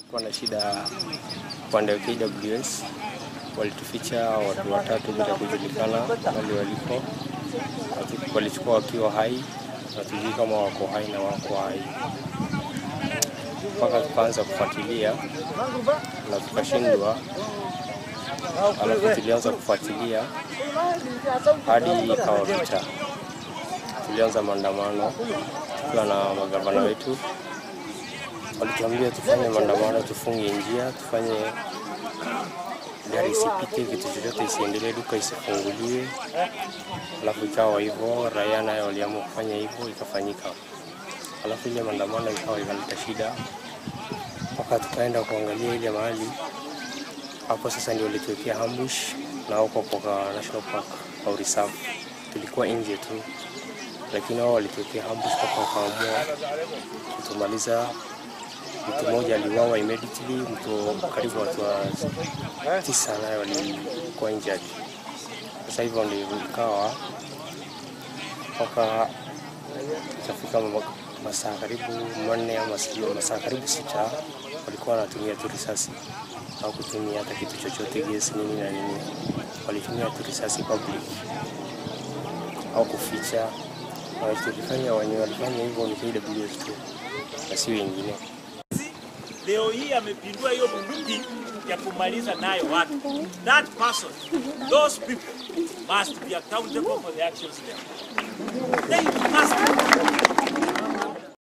Kulikuwa na shida upande wa KWS, walituficha watu watatu bila kujulikana wali waliko, Watu- walichukua wakiwa hai, hatujui kama wako hai na wako hai, mpaka tukaanza kufuatilia na tukashindwa, alafu tulianza kufuatilia hadi ikawa vita. Tulianza maandamano tukiwa na magavana wetu, walituambia tufanye maandamano, tufunge njia, tufanye gari isipite, vitu vyote isiendelee, duka isifunguliwe. Alafu ikawa hivyo, raia nayo waliamua kufanya hivyo, ikafanyika. Alafu ile maandamano ikawa ikaleta shida, mpaka tukaenda kuangalia ile mahali hapo. Sasa ndio walituwekea ambush na huko kwa National Park au reserve, tulikuwa nje tu, lakini wao walituwekea ambush mpaka wakaamua kutumaliza. Mtu mmoja aliuawa immediately, mtu karibu watu wa tisa naye walikuwa injured. Sasa hivyo ndio ikawa mpaka ikafika ma- masaa karibu manne ama sijui masaa karibu sita, walikuwa wanatumia tu risasi au kutumia hata kitu chochote gesi nini na nini, walitumia tu risasi public au kuficha. Na tulifanya wenye walifanya hivyo ni KWS tu na si wengine. leo hii amepindua hiyo bunduki ya kumaliza nayo watu. That person, those people must be accountable for the actions they They must